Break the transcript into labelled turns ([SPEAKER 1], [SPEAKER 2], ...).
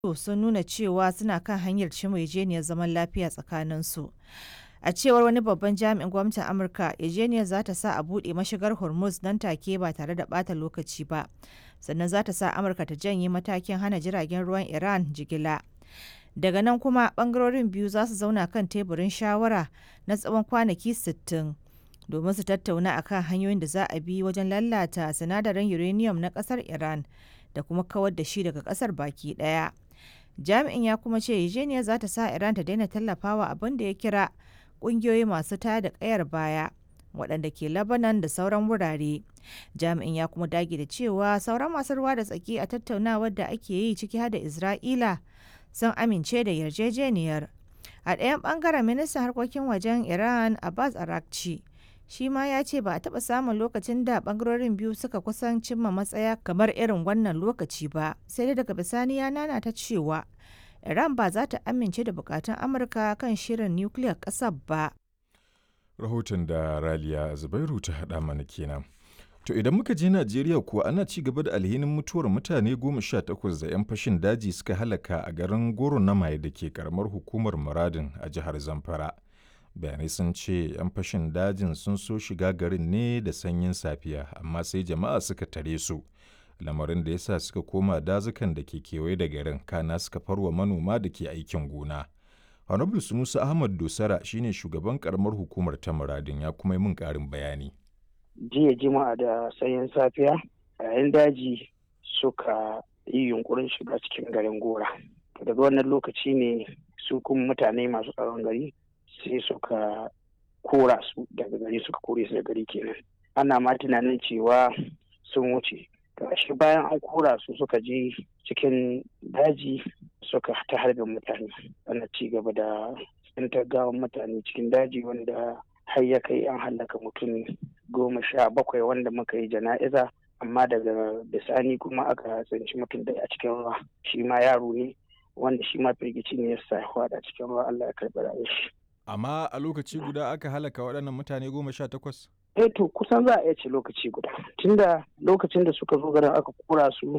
[SPEAKER 1] sun nuna cewa suna kan hanyar cimma yarjejeniyar zaman lafiya tsakaninsu. A cewar wani babban jami'in gwamnatin Amurka, yarjejeniyar za ta sa a buɗe mashigar Hormuz nan take ba tare da ɓata lokaci ba, sannan za ta sa Amurka ta janye matakin hana jiragen ruwan Iran jigila. Daga nan kuma ɓangarorin biyu za su zauna kan teburin shawara na tsawon kwanaki 60 domin su tattauna akan hanyoyin da za a bi wajen lalata sinadarin uranium na ƙasar Iran da kuma kawar da shi daga ƙasar baki ɗaya. Jami'in ya kuma ce yarjejeniyar za ta sa Iran ta daina tallafawa abin da ya kira ƙungiyoyi masu tada ƙayar baya waɗanda ke Lebanon da sauran wurare. Jami'in ya kuma dage da cewa sauran masu ruwa da tsaki a tattaunawar da ake yi ciki har da Isra'ila sun amince da yarjejeniyar. A ɗayan ɓangaren ministan harkokin wajen Iran Abbas Arakci shi ma ya ce ba a taɓa samun lokacin da ɓangarorin biyu suka kusan cimma matsaya kamar irin wannan lokaci ba sai dai daga bisani ya nana ta cewa Iran ba za ta amince da bukatun Amurka kan shirin nukiliyar ƙasar ba.
[SPEAKER 2] Rahoton da Raliya Zubairu ta haɗa mana kenan. To idan muka je Najeriya kuwa ana ci gaba da alhinin mutuwar mutane goma sha takwas da 'yan fashin daji suka halaka a garin Goro na Maye da ke karamar hukumar Muradin a jihar Zamfara. Bayanai sun ce 'yan fashin dajin sun so shiga garin ne da sanyin safiya amma sai jama'a suka tare su. Lamarin da ya sa suka koma dazukan da ke kewaye da garin kana suka farwa manoma da ke aikin gona. Honorable Sunusa Ahmad Dosara shine shugaban karamar hukumar ta Muradin ya kuma yi min ƙarin bayani.
[SPEAKER 3] jiya jima'a da sanyin safiya yayin daji suka yi yunkurin shiga cikin garin gora daga wannan lokaci ne su kuma mutane masu tsaron gari sai suka kora su daga gari suka kore su da gari kenan ana ma tunanin cewa sun wuce shi bayan an kora su suka je cikin daji suka ta harbin mutane ana ci gaba da tsintar gawan mutane cikin daji wanda har ya kai an hallaka mutum goma sha bakwai wanda muka yi jana'iza amma daga bisani kuma aka tsinci mutum da a cikin ruwa shi ma yaro ne wanda shi ma firgici ne ya sa a cikin ruwa Allah ya karɓi rayuwar shi.
[SPEAKER 2] Amma a lokaci guda aka halaka waɗannan mutane goma sha takwas?
[SPEAKER 3] Eh to kusan za a iya ce lokaci guda tunda lokacin da suka zo garin aka kura su